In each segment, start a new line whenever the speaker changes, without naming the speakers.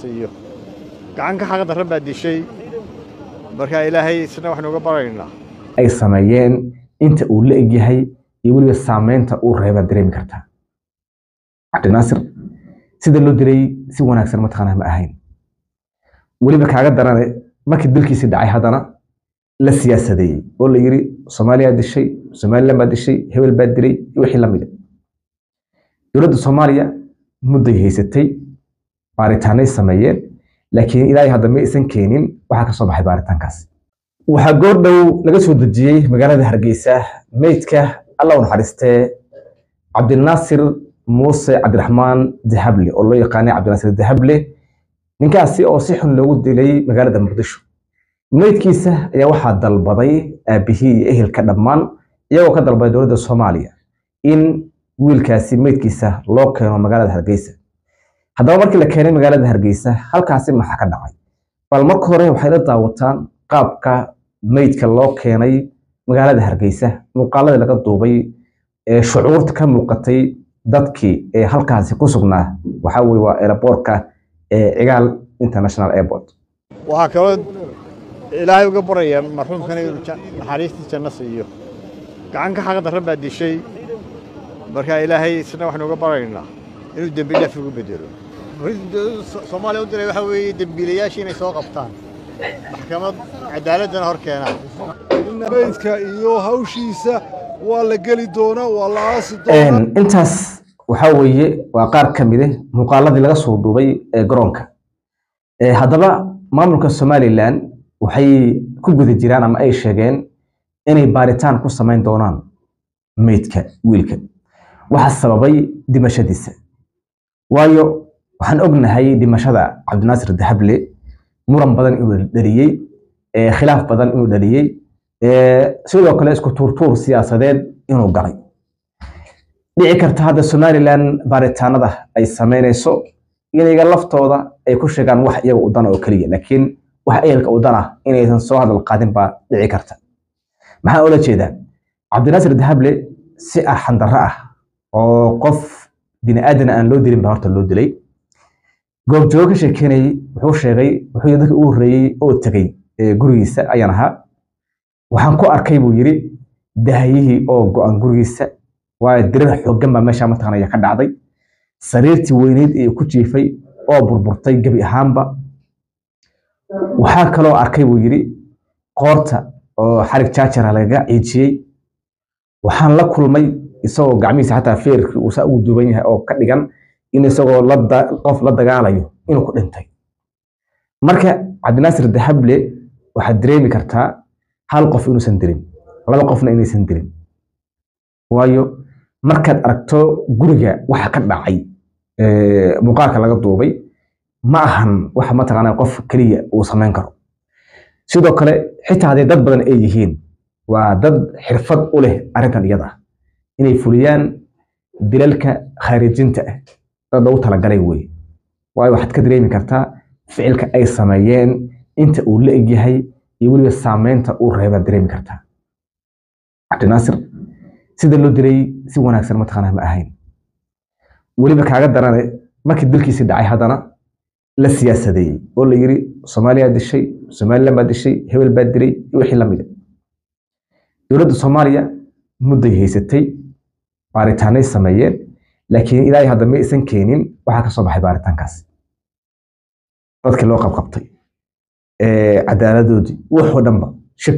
siiyo gacan ka xaq darran baa dishay marka ilaahay isna waxaynu uga baraynaa
ay sameeyeen inta uu la egyahay iyo weliba saameynta uu reebaa dareemi kartaa cabdinaasir sida loo dilay si wanaagsan mataqaanaa ma ahayn weliba kaaga darane markii dilkiisii dhacay haddana la siyaasadeeyey oo la yiri soomaaliyaa dishay somaliland baa dishay hebel baa dilay iyo wixii la mida dowladda soomaaliya mudday haysatay baaritaanay sameeyeen laakiin ilaahay hadda ma aysan keenin waxaa kasoo baxay baaritaankaas waxaa goordhow laga soo dejiyey magaalada hargeysa meydka alla u naxariistee cabdinaasir muuse cabdiraxmaan dahable oo loo yaqaanay cabdinaasir dahable ninkaasi oo si xun loogu dilay magaalada muqdisho meydkiisa ayaa waxaa dalbaday aabihii iyo ehelka dhammaan iyagoo ka dalbaday dowladda soomaaliya in wiilkaasi meydkiisa loo keeno magaalada hargeysa haddaba markii la keenay magaalada hargeysa halkaasi maxaa ka dhacay bal marka hore waxay la daawataan qaabka meydka loo keenay magaalada hargeysa muuqaaladii laga duubay ee shucuurta ka muuqatay dadkii ee halkaasi ku sugnaa waxaa weye waa aeroboortka ee cigaal international airport
waxaa kaloo ilaahay uga baraya marxuumkana inuu ja- naxariistii janno siiyo gacan ka xaq darran baa dishay marka ilaahay isna waxaynu uga baraynaa inuu dembi dhaaf ugu bedelo soomaaliya u diray waxaa weeye dembiilayaashii inay soo qabtaan maxkamad cadaaladdana hor keenaan
meydka iyo hawshiisa waa la geli doonaa waa la aasi doonaa
Een, intaas waxaa weeye waa qaar ka mid ah muuqaaladii laga soo duubay ee garoonka Ee, haddaba maamulka somalilan waxay ku guda jiraan ama ay sheegeen inay baaritaan ku samayn doonaan meydka wiilka waxa sababay dhimashadiisa waayo waxaan ognahay dhimashada cabdinaasir dahable muran badan inuu dhaliyey ee khilaaf badan inuu dhaliyey ee sidoo kale isku tuurtuur siyaasadeed inuu galay dhici karta hadda somalilan baaritaanada ay sameynayso inaga laftooda ay ku sheegaan wax iyaga u dana oo keliya laakiin wax ehelka u dana inaysan soo hadal qaadin baa dhici karta maxaa oola jeedaa cabdinaasir dahable si arxan darro ah oo qof bini aadan aan loo dilin baa horta loo dilay goobjoogo ka sheekeynayay wuxuu sheegay wuxuu yidhi dadka ugu horreeyey oo tegey ee gurigiisa ayaan ahaa waxaan ku arkay buu yidhi dahayihii oo go-an gurigiisa waayo dirir xooggan baa meesha mataqaanaya ka dhacday sariirtii weyneyd ee ku jiifay oo burburtay gebi ahaanba waxaa kaloo arkay buu yidhi qoorta oo xarig jaajara lagaga ciijiyey waxaan la kulmay isagoo gacmihiisa xataa feerkii uu saa ugu duuban yahay oo ka dhigan in isagoo la da- qof la dagaalayo inuu ku dhintay marka cabdinaasir dahable waxaad dareemi kartaa hal qof inuusan dirin laba qofna inaysan dirin waayo markaad aragto guriga waxa ka dhacay ee, muuqaalka laga duubay ma ahan waxa mataqaanaa qof keliya uu samayn karo sidoo kale xitaa hadday dad badan ay yihiin waa dad xirfad u leh arrintan iyada ah inay fuliyaan dilalka khaarijinta ah dad loogu talagalay weye waayo waxaad ka dareemi kartaa ficilka ay sameeyeen inta uu la egyahay iyo weliba saameynta uu reebaa dareemi kartaa cabdinaasir sida loo dilay si wanaagsan mataqaanaa ma ahayn weliba kaaga darane markii dilkiisii dhacay haddana la siyaasadeeyey oo la yiri soomaaliyaa dishay somaliland baa dishay hebel baa dilay iyo wixii la mida dowladda soomaaliya mudday haysatay baaritaanay sameeyeen laakiin ilaahay hadda ma aysan keenin waxaa kasoo baxay baaritaankaas dadkii loo qabqabtay ee cadaaladoodii waxoo dhanba shib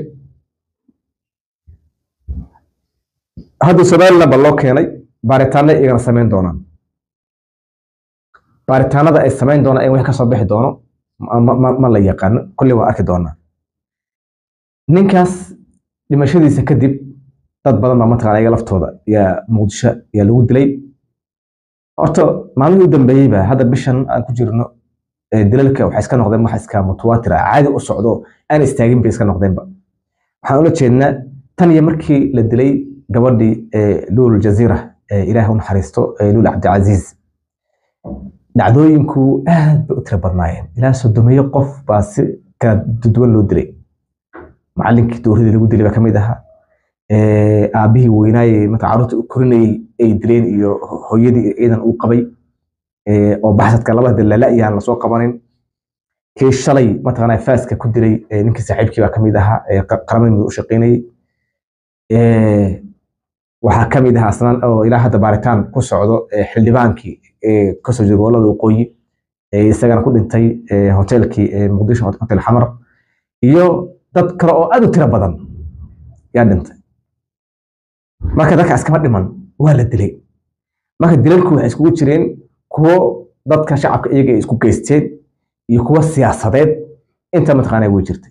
hadda somaliland baa loo keenay baaritaanay iyagana samayn doonaan baaritaanada ay samayn doonaan in wax kasoo bixi doono ma- ma- ma ma la yaqaano kolley waa arki doonaa ninkaas dhimashadiisa kadib dad badan baa mataqaana iyaga laftooda yaa muqdisho yaa lagu dilay horta maalmihii u dambeeyey ba hadda bishan aan ku jirno ee dilalka waxay iska noqdeen wax iska mutawaatir ah caadi u socdo aan istaagin bay iska noqdeenba waxaan ula jeednaa tan iyo markii la dilay gabadhii ee luul jaziira ee ilaahay u naxariisto ee luul cabdicasiis dhacdooyinku aad bay u tiro badnaayeen ilaa sodomeeyo qof baa si kala duwan loo dilay macalinkii dowladii lagu dilay baa kamid ahaa ee aabihii weynaaye marka carruurta u korinayay ay dileen iyo hooyadii ciidan uu qabay ee oo baxsadka labada dalaala iyaan lasoo qabanin kii shalay mataqaanaa faaska ku dilay ee ninkii saaxiibkii baa kamid ahaa ee qa- qaramada midoobay u shaqeynayay Ee, waxaa kamid ahaa asnaan oo ilaa hadda baaritaan ku socdo ee xildhibaankii ee kasoo jeeda gobolada waqooyi ee isagana ku dhintay ee hoteelkii ee muqdisho hotel xamar iyo dad kale oo aad u tiro badan yaa dhintay marka dadka iskama dhiman waa la dilay marka dilalku waxay iskugu jireen kuwo dadka shacabka iyaga ay isku geysteen iyo kuwo siyaasadeed inta mataqaanaa way jirtay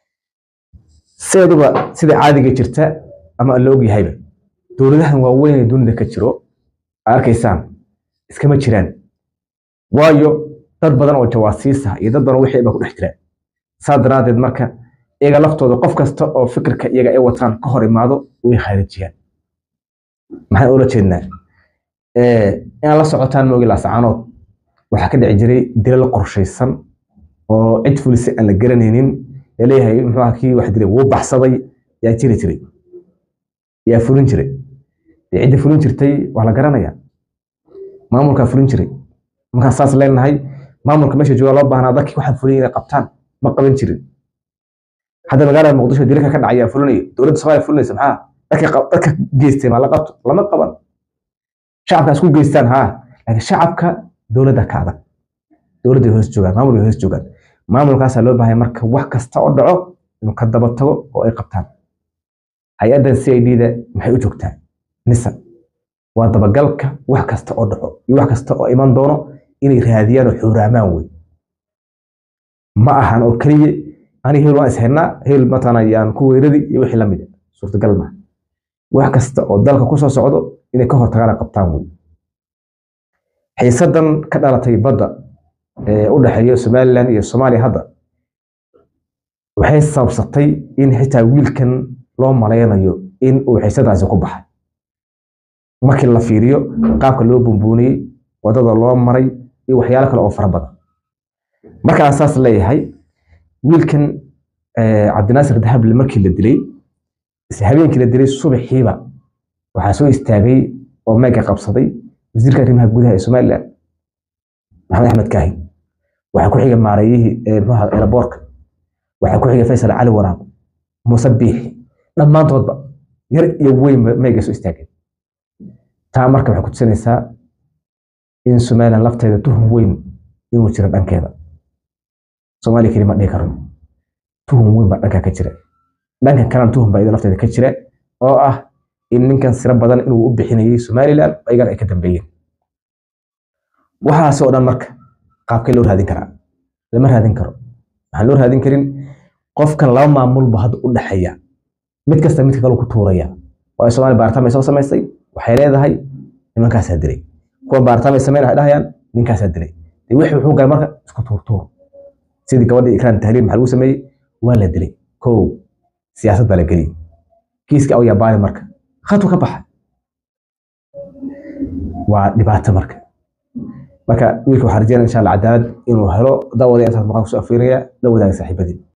sideeduba sida caadiga jirta ama la ogyahayba dowladahan waaweyn ee dunida ka jiro aad arkaysaan iskama jiraan waayo dad badan oo jawaasiis ah iyo dad badan oo wixii ba ku dhex jiraan saa daraadeed marka iyaga laftooda qof kasta oo fikirka iyaga ay wataan ka hor imaado way khaarijiyaan maxaan ula jeednaa Eh, inaad la socotaan moogi laascaanood waxaa ka dhici jiray dilal qorshaysan oo cid fulisa aan la garanaynin laleeyahay muxuu ahaa kii wax dilay wuu baxsaday yaa jiri jiray yaa fulin jiray dee cidda fulin jirtay waa la garanaya maamulkaa fulin jiray markaan saas leenahay maamulka meesha jooga loo baahnaa dadkii waxaan fulin inay qabtaan ma qaban jirin hadda magaalada muqdisho dilka ka dhacaya fulinayo dowladda soomaaliya fulinaysa maxaa dadka qab- dadka geystay ma la qabto lama qaban shacabka isku geystaan haa laakiin shacabka dowladda ka adag dowladda hoos joogaan maamulka hoos joogaan maamulkaasaa loo baahay marka wax kasta oo dhaco inuu ka daba tago oo ay qabtaan hay-addan c i d da maxay u joogtaa nisa waa dabagalka wax kasta oo dhaco iyo wax kasta oo iman doono inay raadiyaan oo xuuraamaan wey ma ahan oo keliya ani heel waan ishaynaa heel mataqaana yaan ku weerari iyo wixii lamid ah suurtagal maaha wax kasta oo dalka kusoo socdo inay ka hortagaan ay qabtaan wey xiisadan ka dhalatay badda ee u dhexeeya somaliland iyo soomaaliya hadda waxay sababsatay in xitaa wiilkan loo malaynayo in uu xiisadaasi ku baxay markii la fiiriyo qaabka loo bumbuuniyey wadada loo maray iyo waxyaalo kale oo fara badan markaan saas leeyahay wiilkan eh, cabdinaasir dahable markii la dilay isla habeenkii la dilay subaxiiba waxaa soo istaagay oo meega qabsaday wasiirka arrimaha gudaha ee somaliland maxamed axmed kaahi waxaa ku xiga maareeyihii ee muxuu ahaa eelaboorka waxaa ku xiga faysal cali waraab muuse biixi dhammaantoodba yar iyo weyn meega soo istaageen taa marka waxay ku tusinaysaa in somaliland lafteeda tuhun weyn inuu jiro dhankeeda soomaaliya keli ma dhihi karno tuhun weyn baa dhanka ka jira dhanka kalena tuhun baa iyada lafteeda ka jira oo ah in ninkan siro badan inuu u bixinayay somaliland ayagana ay ka dambeeyeen waxaas oo dhan marka qaabkee loo raadin karaa lama raadin karo waxaan loo raadin karin qofkan laba maamulba hadda u dhexeeya mid kasta midka kale ku tuuraya waayo soomaaliya baaritaan bay soo samaysay waxay leedahay nimankaasaa dilay kuwa baaritaan bay sameyn waxay dhahayaan ninkaasaa dilay dee wixii wuxuu galay marka isku tuurtuur sidii gabadhii ikraan tahliil maxaa lagu sameeyey waa la dilay kow siyaasad baa la geliyey kiiska aw yabaari marka khadku ka baxa waa dhibaato marka marka wiilka waxaa rajeynaya insha allah cadaalad inuu helo daawada intaas maqaan kusoo afiiraya la wadaaga saaxiibadii